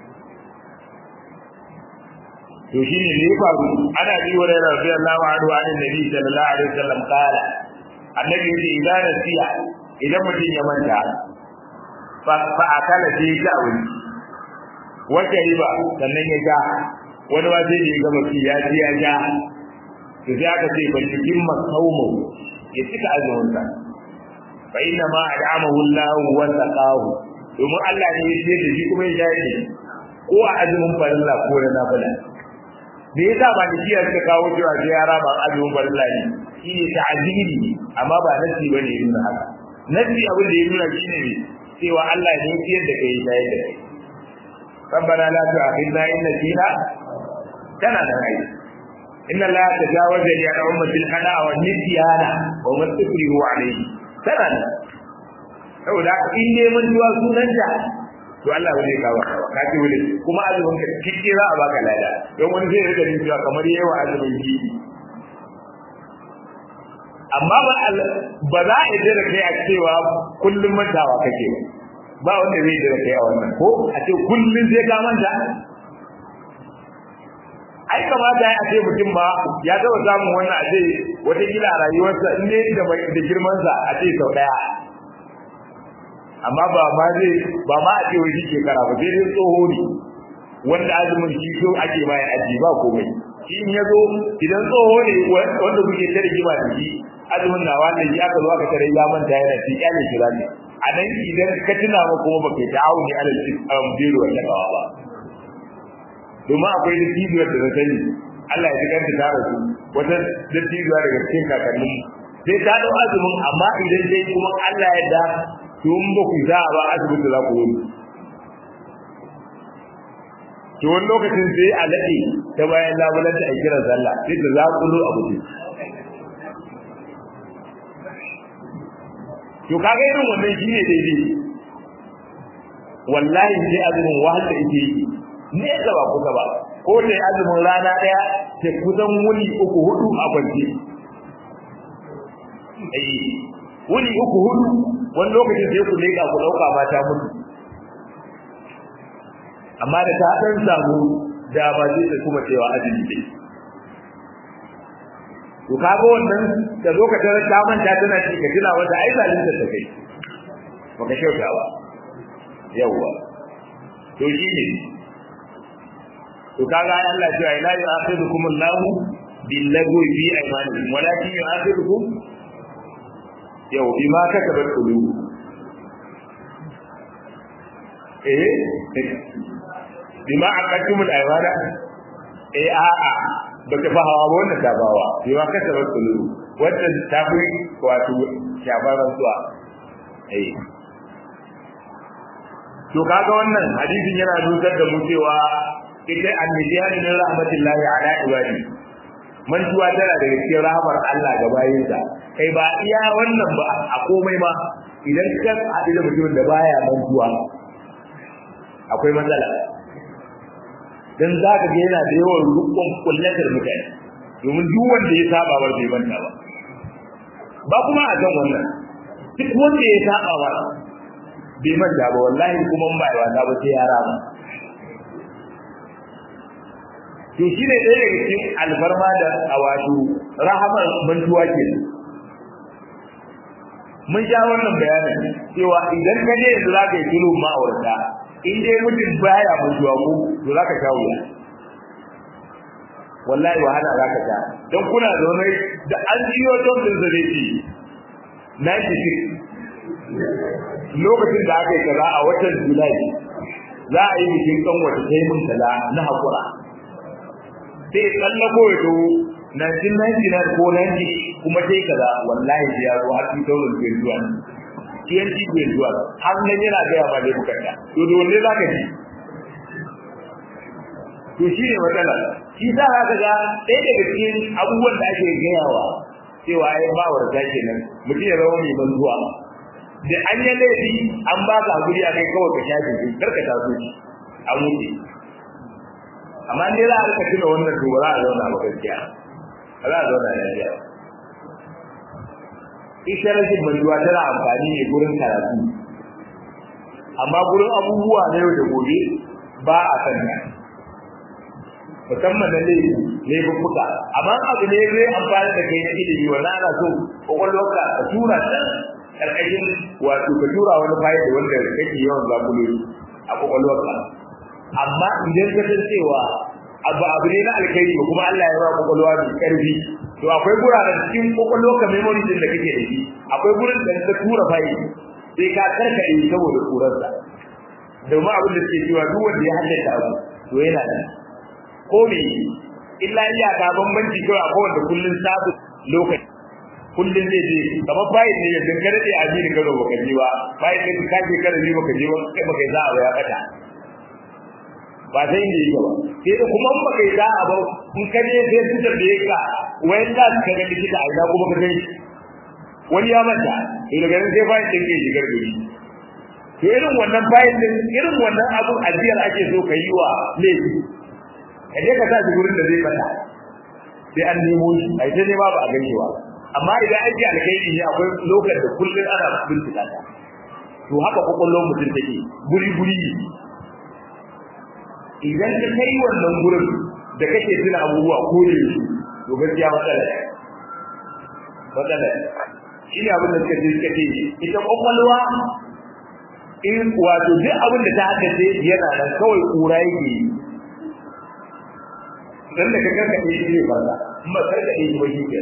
to shi ne ne faru ana bi wa da radiyallahu anhu an nabi sallallahu alaihi wasallam kala annabi yace idan nasiya idan mutum ya manta fa fa akala sai ya wuri wace riba sannan ya ja wani ba sai ya gama ci ya ji ya ja to sai aka ce ban cikin masaumu ya cika azumin sa fa inna ma ad'amahu Allah wa saqahu domin Allah ne ya ce da shi kuma ya ja ko a azumin farilla ko na nafila me yasa ba da kiyar ta kawo cewa sai ya raba azumin farilla ne shi ne ta'ziri amma ba nasi bane ya nuna haka nasi abin da ya nuna shine ne cewa Allah ne ya ciyar da kai ya shayar da kai ربنا لا تؤاخذنا إن نسينا كان نهي إن الله تجاوز لي عن أمة الخلاء والنسيان وما استكره عليه كان saboda in dai mun tuwa sunanta to Allah ba zai kawo ka ce wani kuma azumin ka kike za a baka lada don wani zai rika jin cewa kamar yawa azumin gidi amma ba ba za a yi da kai a cewa kullum mantawa kake ba wanda zai da kai a wannan ko a ce kullum sai ka manta ai kamata a ce mutum ba ya taba samun wannan a ce wata gida a rayuwarsa in dai da girmansa a ce sau daya amma ba ma zai ba ma a ce wai shi shekara ba sai dai tsoho ne wanda azumin shi so ake bayan aji ba komai shi in ya zo idan tsoho ne wanda kuke ta rigima da shi azumin na wanda shi aka zo aka tare ya manta yana ci kyale shi ne a nan idan ka tuna ma kuma ba kai ta'awu ne alal biro wa takawa ba domin akwai da cibiyar da na sani Allah ya ji kanta ta rasu wata dattijuwa daga cikin kakannin sai ta dau azumin amma idan dai kuma Allah ya da tun ba ku za a ba asibiti za ku yi to wani lokacin sai a daɗe ta bayan labulanta a kiran sallah sai ta zaƙulo a mutum to kaga irin wannan shi ne daidai wallahi sai azumin wahala yake yi ne da ba kusa ba ko da azumin rana daya sai kusan wuni uku hudu a kwance eh wuni uku hudu wani lokacin sai ku leka ku dauka mata mutu amma da ta dan samu da ba zai ta kuma cewa azumi dai to kaga wannan da lokacin ta manta tana ci ka tuna wata ai zalunta ta kai baka kyauta ba yawa to shi ne to kaga ai Allah cewa ila yu'akhidukum Allah bil lagwi fi aymanikum walakin yu'akhidukum yau bima kasabat qulub eh bima aqadtum al aymana eh a a baka fa hawa ba wannan tabawa bima kasabat qulub wannan tafi wato shabaran zuwa eh to kaga wannan hadisin yana nusar da mu cewa ita annabiyani min rahmatillahi ala ibadi mantuwa tana da cikin rahmar Allah ga bayinsa kai ba iya wannan ba a komai ma idan ka haɗu da mutumin da baya mantuwa akwai matsala dan za ka ga yana da yawan rukun kullatar mutane domin duk wanda ya saba ba bai manta ba ba kuma a kan wannan duk wanda ya saba ba bai manta ba wallahi kuma ba ya wata ba sai ya rama to shi ne ɗaya daga cikin alfarma da a wato rahamar mantuwa ke mun sha wannan bayanin cewa idan ka je yanzu za ka yi tulu ma'aurata in dai mutum baya mantuwa ko to za ka sha wuya wallahi wahala za ka sha don kuna zaune da an jiyo don din zare shi 96 lokacin da aka yi kaza a watan julai za a yi bikin kan wata sai mun kaza na hakura sai tsallako ya zo 1999 ko 90 kuma sai kaza wallahi ya zo har 2021 TNT bai zuwa har nan yana gaya ba dai bukata to da wanne za ka ji to shi ne matsala shi za ka ga ɗaya daga cikin abubuwan da ake gayawa cewa ai ba warta kenan mutum ya zama mai mantuwa da an yi laifi an ba ka guri a kai kawai ka shafe shi kar ka taso shi an wuce amma ne za a rika tuna wannan to ba za a zauna ba gaskiya ba za a zauna lafiya ita rashin mantuwa tana amfani ne gurin karatu amma gurin abubuwa na yau da gobe ba a san ta musamman na laifi laifuffuka amma abu ne zai amfani da kai na ilimi wannan ana so kwakwalwarka ka tura ta karkashin wato ka tura wani fayil wanda kake yawan zakuloli a kwakwalwarka amma idan ka san cewa abu abu ne na alkhairi ba kuma Allah ya ba kwakwalwa mai karfi to akwai guraren cikin kwakwalwarka memory din da kake da shi akwai gurin da ka tura fayil sai ka karkade saboda kurarsa domin abin da suke cewa duk wanda ya haddace abu to yana da ko me illa iya ka bambanci kawai akwai wanda kullun sabu lokaci kullun zai je kamar bayin ne yanzu kada dai ajiri gado baka je ba bayin ne ka je kada ne baka je ba kai baka za a ya kata ba sai inda yake ba sai da kuma in baka za a ba in ka je sai su da ka wayan da ka ga likita a ina kuma ka gani wani ya manta to daga nan sai bayin din ke shigar gari to irin wannan bayin din irin wannan abun ajiyar ake so ka yi wa laifi ka je ka sa shi gurin da zai fata sai an nemo shi ai sai dai babu a gani ba amma idan aiki alkhairi ne akwai lokacin da kullun ana bincika ta to haka kokollon mutum take guri guri idan ka kai wannan gurin da kake tuna abubuwa ko ne to gaskiya matsala ne matsala shi ne abin da suka ce suka ce ita kokolwa in wato duk abin da ta haddace yana nan kawai kura yake yi dan da kaga ka yi ne barka amma kar ka yi ba shi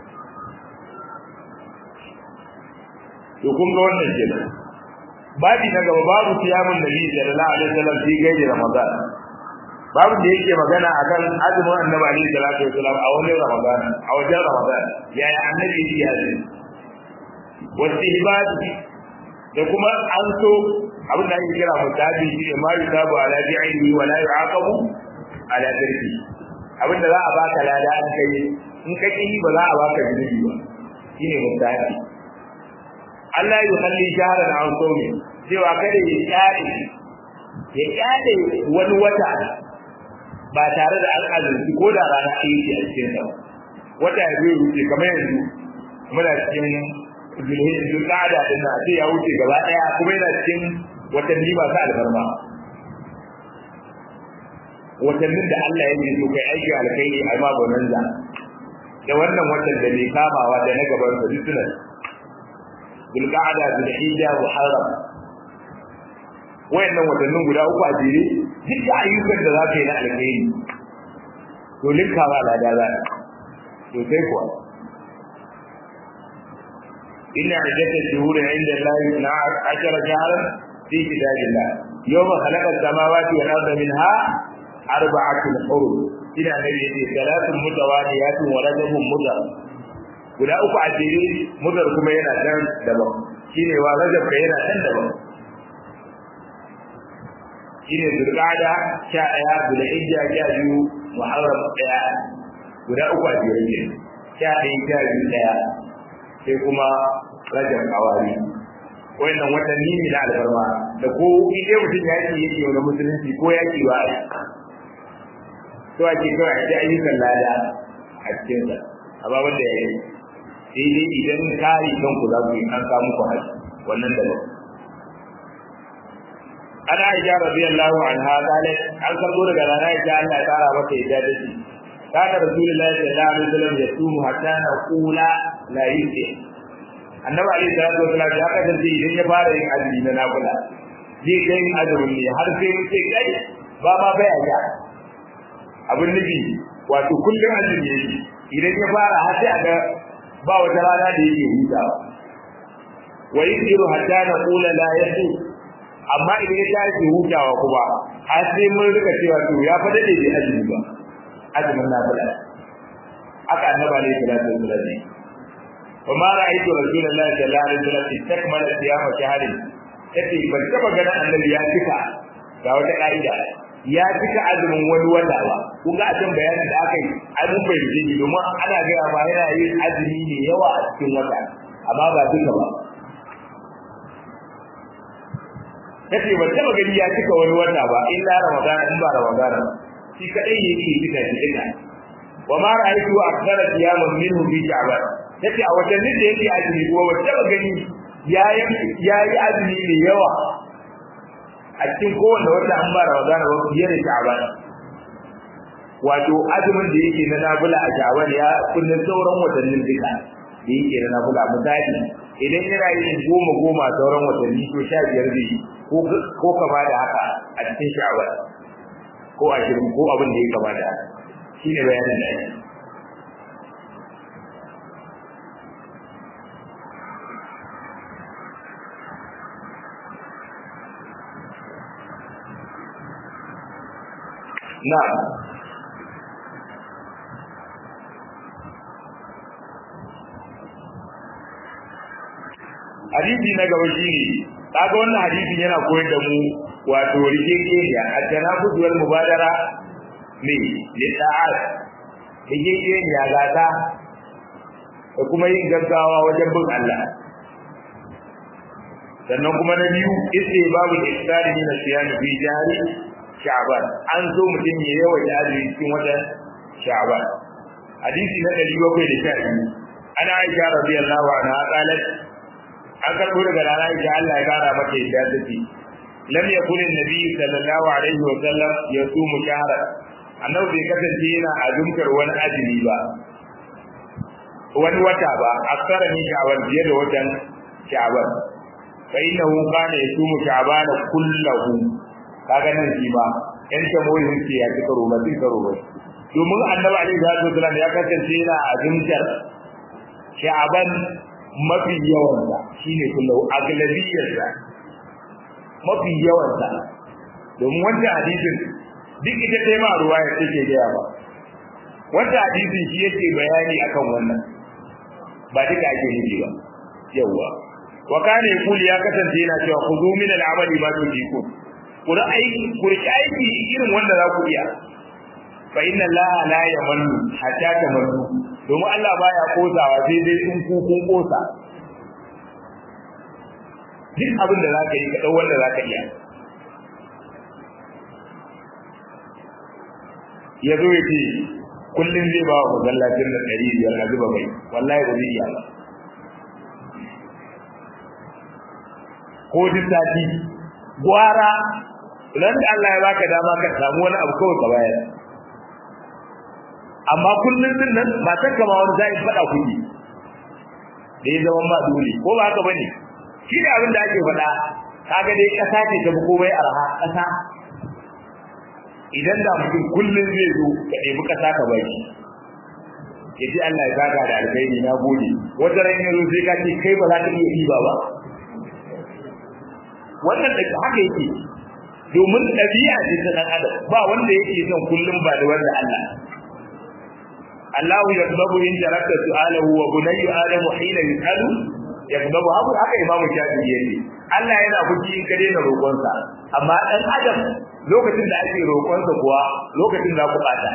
to kun ga wannan kenan babi na gaba babu siyamun nabi sallallahu alaihi wasallam fi gairi ramadan babu da yake magana akan azumin annabi alaihi salatu wasallam a wani ramadan a wajen ramadan yaya annabi yake azumi wastihbab da kuma an so abin da ake kira mutabi shi ne ma yusabu ala bi'ini wa la yu'aqabu ala tarki abin da za a baka lada an kai in ka ki ba za a baka zunubi ba shine mutabi Allah ya halli shahran an sawmi cewa kada ya kyale ya kyale wani wata ba tare da an azurci ko da rana ɗaya ce a cikin sa wata ya zai wuce kamar yanzu muna cikin zulqa'ada din na sai ya wuce gaba ɗaya kuma yana cikin watanni masu alfarma watannin da Allah ya yi so kai aiki alkhairi a ma bonanza da wannan watan da bai kamawa da na gaban sa duk sunan zulqa'ada zulhijja muharram wayannan watannin guda uku a jere duk da ayyukan da za ka yi na alkhairi to linkawa lada za to sai kuwa inna iddata shuhuri inda Allah na ashara shahran fi kitabillah yawma khalaqa as-samawati wal arda minha arba'atun hurum ina nabi yace salatun mutawaliyatun wa rajabun mudar guda uku a jere mudar kuma yana dan daban shine wa rajab yana dan daban shine zulqa'da sha daya zulhijja sha biyu muharram daya guda uku a jere ne sha ɗaya sha biyu daya sai kuma rajab awari wannan watanni ne na alfarma da ko ide mutum ya ce yake wani musulunci ko yaki ba a to ake kawai a ji ayyukan lada a cikinsa amma wanda ya yi sai dai idan kare kanku za ku yi an samu ku haji wannan daban ana aisha radiyallahu anha qalat an karbo daga rana aisha Allah ya kara mata yadda da shi kana rasulullahi sallallahu alaihi wasallam ya tumu hatta na kula la yusi annabi alaihi salatu wasallam ya kasance idan ya fara yin azumi na nafila zai kai yin azumin ne har sai mun sai kai ba ma bai aja abin nufi wato kullum azumi yake idan ya fara har sai aga ba wata rana da yake hutawa wa yusiru hatta na kula la yusi amma idan ya tashi hutawa kuma har sai mun rika cewa to ya fa dade bai azumi ba azumin nafila aka annaba ne sallallahu alaihi wasallam wa ma ra'aytu rasulullahi sallallahu alaihi wasallam istakmala siyama shahrin yace ban taba ganin annabi ya cika ga wata ka'ida ya cika azumin wani wata ba kun ga a can bayanin da aka yi ai mun bai ji domin ana ga ba yana yin azumi ne yawa a cikin wata amma ba duka ba kace ban taba gani ya cika wani wata ba illa ramadan in ba ramadan shi kadai yake cika shi duka wa ma ra'aytu akthara siyaman minhu fi sha'ban yace a watannin da yake azumi kuma ban taba gani yayi yayi azumi mai yawa a cikin kowanne wata an ba ramadan ba fiye da sha'ban wato azumin da yake na nafila a sha'ban ya kullun sauran watannin duka da yake na nafila misali idan yana yin goma goma sauran watanni to sha biyar zai yi ko kama da haka a cikin sha'awar ko ashirin ko abin da ya kama da haka shi ne bayanin da ake na hadisi na gaba shi ne kaga wannan hadisin yana koyar da mu wato rigegeniya a tanafus wal mubadara ne li ta'at rigegeniya gata da kuma yin gaggawa wajen bin Allah sannan kuma na biyu isse babu iftari min siyam fi jari sha'ban an zo mutum ya yawa da azumi cikin watan sha'ban hadisi na 712 ana aisha radiyallahu anha qalat an karbo daga rana ita Allah ya kara mata yadda take lam yakun annabi sallallahu alaihi wa sallam yasumu shahra annabi bai kasance yana azumkar wani azumi ba wani wata ba aksara ni sha'ban biye da watan sha'ban fa innahu kana yasumu sha'ban kullahu kaga nan shi ba yan tamoyin ce ya ci karo ba sai karo ba domin annabi alaihi wa sallam ya kasance yana azumkar sha'ban mafi yawansa shine kullu aglabiyarsa mafi yawansa domin wanda hadisin duk ita sai ma ruwaya take gaya ba wanda hadisin shi yake bayani akan wannan ba duka ake nufi ba yawa wa kana yaqulu ya kasance yana cewa khudhu min al-amali ma tujiku ku da aiki ku riki aiki irin wanda za ku iya fa inna allaha la yamallu hatta tamallu domin Allah baya kosawa sai dai in ku kun kosa duk abin da zaka yi ka dau wanda zaka iya ya zo ya ce kullum zai ba wa masallacin da ɗari biyar a zuba mai wallahi ba zai iya ba ko duk sati gwara ran da Allah ya baka dama ka samu wani abu kawai ka bayar amma kullum din nan ba ta kama wani zai faɗa kuɗi da ya zama ma dole ko ba haka bane shi ne abin da ake faɗa kaga dai ƙasa ce ta fi komai arha ƙasa idan da mutum kullum zai zo ka ɗebi ƙasa ka bai ya ce Allah ya zaga da alkhairi na gode wata ran yanzu sai ka ce kai ba za ka iya ɗiba ba wannan da haka yake domin ɗabi'a ce ta ɗan adam ba wanda yake son kullum ba da wanda Allah Allah ya sababu in jarabta su'alahu wa bunayyu adamu hina yusalu ya sababu haka haka imamu shafi'i yake Allah yana fushi in ka daina roƙonsa amma ɗan adam lokacin da ake roƙonsa kuwa lokacin za ku ɓata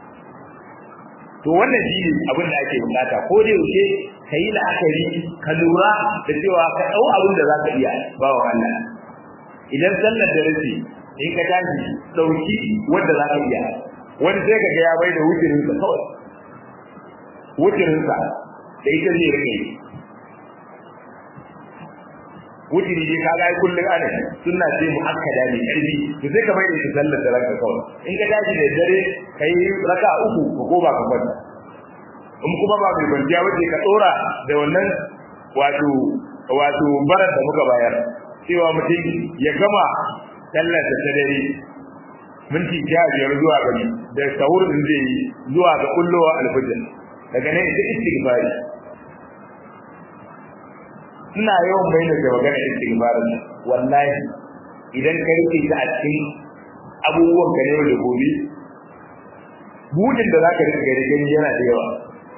to wannan shi ne abin da ake bukata ko da yaushe ka yi la'akari ka lura da cewa ka ɗau abin da za ka iya ba wa Allah idan sallar da race in ka tashi ɗauki wanda za ka iya wani sai ka ga ya bai da wucirinsa kawai wucirinsa da ita zai rike wutiri ne ka ga kullun ana sunna ce mu akkada ne karfi to sai ka bai da ita sallar da ranka kawai in ka tashi da dare kai raka uku ko goma ka kwanta in kuma ba mai kwanciya wace ka tsora da wannan wato wato barar da muka bayar cewa mutum ya gama sallar da ta dare minti sha biyar zuwa gari da sahur din zai yi zuwa ga kullowa alfajir daga nan ita istighfari ina yawan bayyana da magana istighfarin wallahi idan ka rike ta a cikin abubuwan ka ne da gobe budin da zaka rike gari gani yana da yawa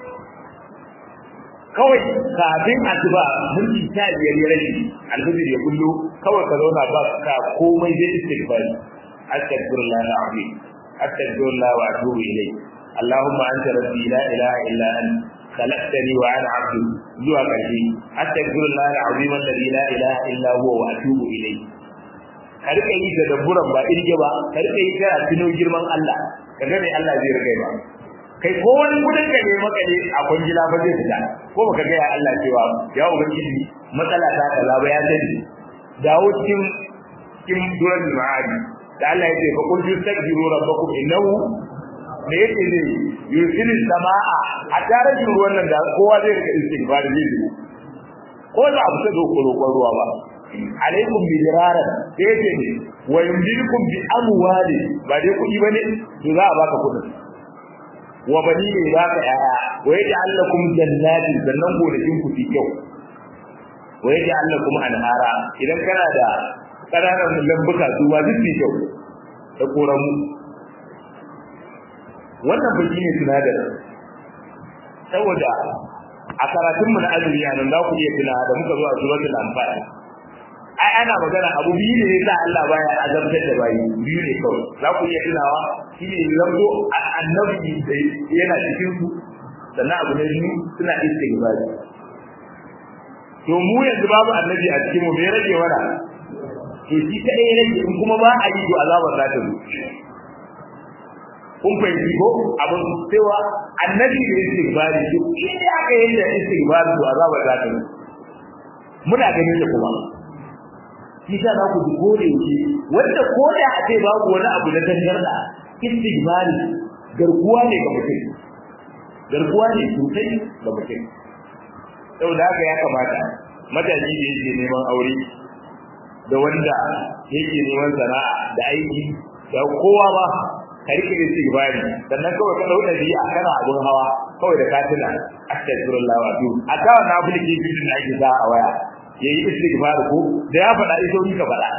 kawai kafin asuba minti sha biyar ya rage alfajir ya kullu kawai ka zauna ba ka komai zai istighfari astaghfirullah alazim astaghfirullah wa atubu ilayh اللهم انت ربي لا اله الا انت خلقتني وانا عبدك zuwa ƙarshe astaghfirullah alazim alladhi la ilaha illa huwa wa atubu ilayh ka rika yi da dabburan ba irge ba ka rika yi kana tuno girman Allah ka ga mai Allah zai rika ba kai ko wani kudin ka ne maka ne a kwangila ba zai fita ko baka ga ya Allah cewa ya ubangiji matsala ta kaza ba ya sani dawo cikin cikin duran ma'adi da Allah ya ce fa qul tastaghfiru rabbakum innahu me yake ne yursilu samaa a tare da ruwan nan da kowa zai rika istighfar zai yi ko da abu ta doko roƙon ruwa ba alaikum bi diraran sai yake ne wa yumdidukum bi amwali ba dai kuɗi bane to za a baka kuɗin wa bani ne baka yaya wa yaj'al lakum jannatin sannan gonakin ku fi kyau wa yaj'al lakum anhara idan kana da ƙananan lambuka su ba duk fi kyau da koramu wannan bai ne sinadarin saboda a karatunmu na azumi a nan za ku iya tuna da muka zo a suratul anfal ai ana magana abu biyu ne sa Allah baya azabtar da bayi biyu ne kawai za ku iya tunawa shi ne zanto annabi da yana cikin su sannan abu na biyu suna istighfari to mu yanzu babu annabi a cikin mu bai rage wara to shi kadai ya rage in kuma ba a yi to azabar za ta zo kun fahimci ko abin cewa annabi da istighfari to in aka yi da istighfari to azabar za ta zo muna ganin da kuma shi sa za ku ji kore shi wanda ko da a ce babu wani abu na tangarda istighfari garkuwa ne ga mutum garkuwa ne sosai ga mutum saboda haka ya kamata matashi da yake neman aure da wanda yake neman sana'a da aiki da kowa ba ka rike istighfari sannan kawai ka dauka biya kana abun hawa kawai da katina astaghfirullah wa atubu a ta wannan application da ake sa a waya yayi istighfar ko da ya faɗa iso ni ka faɗa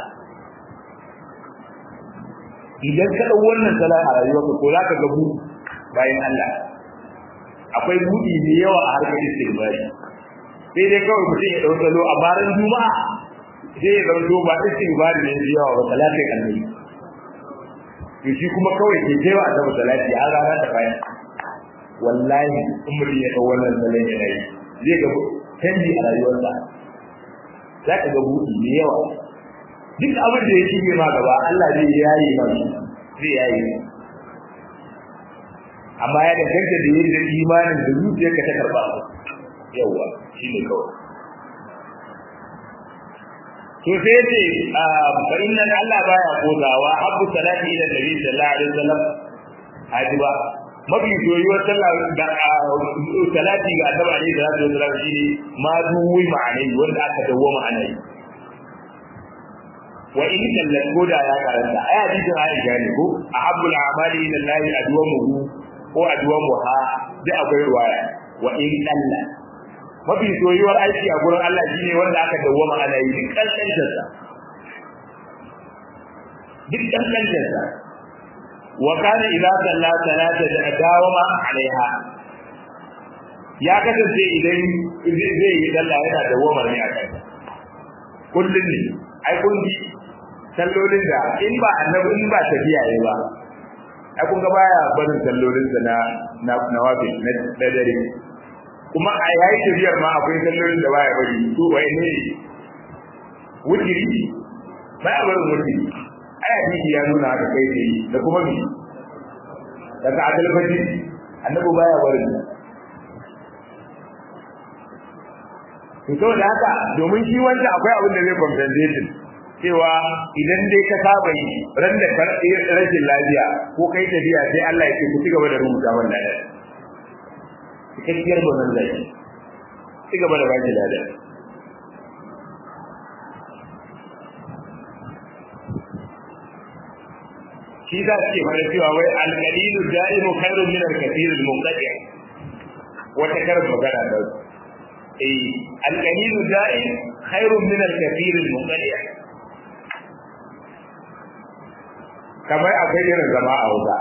idan ka dau wannan sala a rayuwarka ko zaka ga bu bayan Allah akwai budi da yawa a harkar istighfar sai dai kawai mutum ya ɗau salo a baran juma'a sai ya zanto ba istighfar ne da yawa ba salatin annabi to shi kuma kawai ke kai wa annabi salati har rana ta bayan wallahi in mutum ya ɗau wannan salon yana yi zai ga canji a rayuwarsa za ka ga buɗi mai yawa duk abin da ya shige ma gaba Allah zai yaye ma zai yaye amma ya danganta da yadda imanin da zuciyarka ta karba yawa shi ne kawai to sai ce fa inna Allah baya kodawa habbu salati ila nabi sallallahu alaihi wasallam hajiba mafi soyuwar sallah da salati ga annabi alaihi salatu wasallam shine ma duwi ma'anai wanda aka dawo ma'anai wa in kallan koda ya karanta ai hadisin Aisha ne ko ahabbul a'mali ila Allah adwamuhu ko adwamuha da akwai ruwaya wa in kalla mafi soyuwar aiki a gurin Allah shine wanda aka dawwama ana yi duk kankancin sa duk kankancin sa wa kana idza salla salata da dawama alaiha ya kasance idan zai yi sallah yana dawwama ne a kai kullun ne ai kun ji sallolin da in ba annabi in ba tafiya yayi ba ai kun ga baya barin sallolin sa na na nawafi na dare kuma a yayi tafiyar ma akwai sallolin da baya bari to wai ne wujiri baya barin wujiri ai hadisi ya nuna haka kai ne da kuma mi daga adal fati annabi baya barin to saboda haka domin shi wanda akwai abin da zai compensation cewa idan dai ka saba yi ran da rashin lafiya ko kai tafiya sai Allah ya ce ku cigaba da rubuta wannan da cikakkiyar gwanon zai cigaba da baki lada shi za su ke fara cewa wai alƙalilu da'imu khairun min al-kathir al-munqati wata karin magana da eh alƙalilu da'im khairun min al-kathir al-munqati kamar akwai irin zama a wuta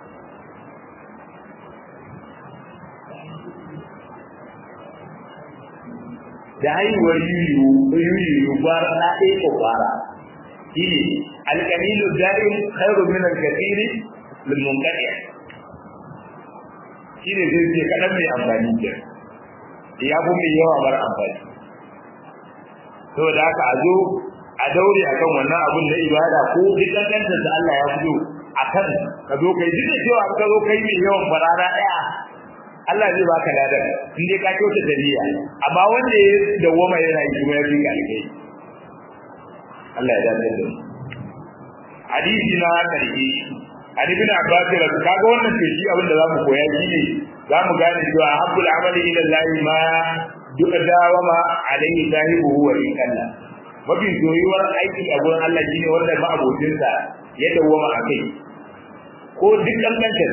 da haihuwar yuyu yuyu bara na ɗaya ko bara shi ne alƙalilu da'im khairu min al-kathiri lil munqati shi ne zai ce kaɗan mai amfani ke ya fi mai yawa mara amfani saboda haka a zo a daure akan wannan abun na ibada ko duk kankantar da Allah ya fito akan ka zo kai duk da cewa ka zo kai mai yawan farara daya Allah zai baka ladan in dai ka kyauta da niyya amma wanda ya dawoma yana yi kuma ya fi ka alkai Allah ya dace da hadisi na karshe Ali bin Abbas ya kaga wannan ce shi abin da zamu koya shine zamu gane cewa habbul amali ila Allah ma duka dawama alaihi sahibuhu wa ikalla mafi soyuwar aiki a gurin Allah shine wanda ba abokinsa ya dawwama a kai ko duk kankancin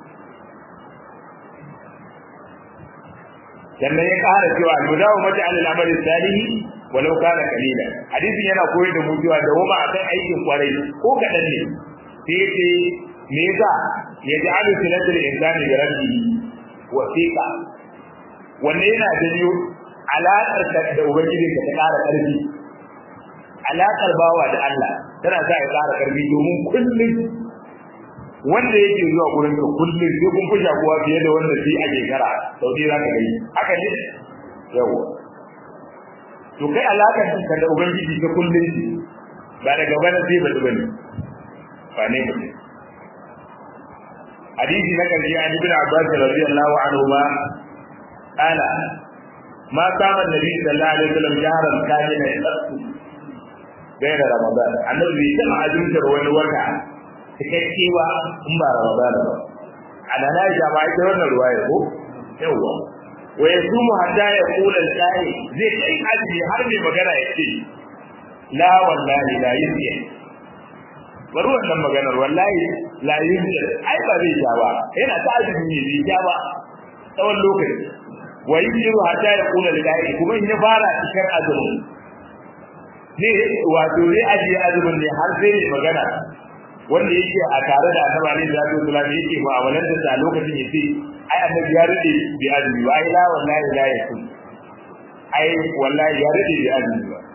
sannan ya ƙara cewa al-mudawu mata alal amali salihi walau kana qalila hadisin yana koyar da mu cewa dawwama akan aikin kwarai ko kadan ne sai yace me yasa ya ja'alu silatul insani bi rabbihi wasiqa wanne yana janyo alaƙar da ubangiji ka ta ƙara ƙarfi alaƙar bawa da Allah tana sa ya ƙara ƙarfi domin kullum wanda yake zuwa gurin ka kullum sai kun fi shakuwa fiye da wanda sai a shekara sau ɗaya za ka gani haka ne yawa to kai alaƙar ka da ubangiji ta kullum ce ba daga bana sai ba bane ba ne mutum hadisi na karshe an ibn Abbas radiyallahu anhu ma ala ma kama nabi sallallahu alaihi wasallam jaharan kamina yaqtu gaira ramadan annabi bai taɓa azumtar wani wata cikakke ba in ba ramadan ba ana na ja ba ita wannan ruwaya ko yawa wa yasumu hatta yaqula al-qari zai kai azumi har mai magana ya ce la wallahi la yusi bari wannan maganar wallahi la yusi ai ba zai ja ba yana ta azumi ne bai ja ba tsawon lokaci wa yusiru hatta yaqula al-qari kuma in ya fara cikar azumi ne wato zai ajiye azumin ne har sai mai magana wanda yake a tare da annabi alaihi salatu wasallam yake mu'amalar da a lokacin yace ai annabi ya rade bi azumi wa ai la wallahi la yakun ai wallahi ya rade da azumi ba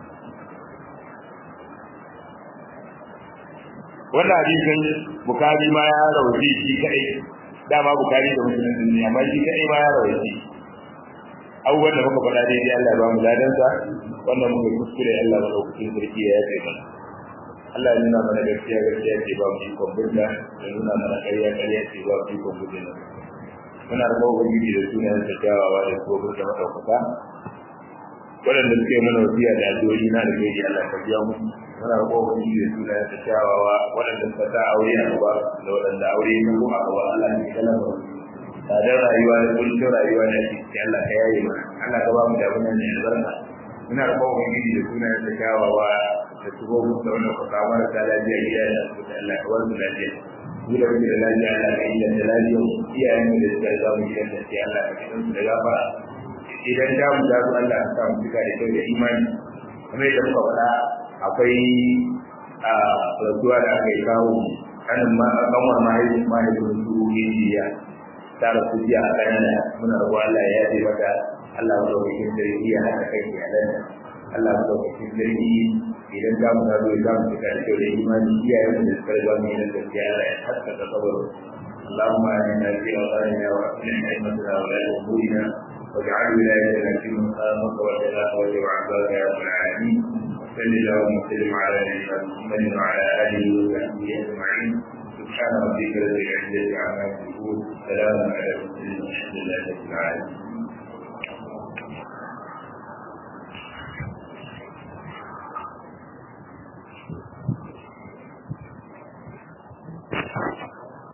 wannan hadisin bukari ma ya rawaje shi kadai dama bukari da musulun ne amma shi kadai ma ya rawaje abubuwan da muka faɗa daidai Allah ya ba mu ladansa wannan muka kuskure Allah ba lokacin sarki ya yafe mana Allah ya nuna mana gaskiya gaskiya ce ba mu ikon bunta ya nuna mana ƙarya ƙarya ce ba mu ikon bunta muna da ubangiji da sunayen da kyawawa da kuma burta madaukaka waɗanda suke mana wasiya da addu'o'i na da gaji Allah ka biya mu muna da ubangiji da sunayen da kyawawa waɗanda suka sa aure a gaba da waɗanda aure ya ko a gaba Allah ya kalama tsadar rayuwa da kullum rayuwa da shi Allah ka yaye mana Allah ka ba mu da wannan ne albarka muna da ubangiji da sunayen da kyawawa da shigo mu da wannan kuka mara ta lafiya iyaye da su da Allah ka warmu lafiya ni da muke da lafiya Allah ka yi da lafiya iyayen mu da suka za mu yi da sai Allah ka kidan su da gafara idan da mu da Allah ka samu cika da kyau da imani kamar yadda muka faɗa akwai a rasuwa da aka yi kawo kanin ma kanwar mahaifin mahaifin su jiya ta rasu jiya a kanana muna rabu Allah ya yaje mata Allah mu daukakin sarki ya haɗa kai iyalan Allah mu daukakin sarki idan za mu gado za mu cika da kyau da imani iyayen mu da suka riga mu yin gaskiya Allah ya haskaka kabaru اللهم آمنا في أوطاننا وأصلح أئمتنا ولاة أمورنا واجعل ولايتنا في من خافك واتقاك واتبع عبادك يا رب العالمين وصل اللهم وسلم على نبينا محمد وعلى آله وصحبه أجمعين سبحان ربك رب العزة عما يصفون سلام على المرسلين والحمد لله رب العالمين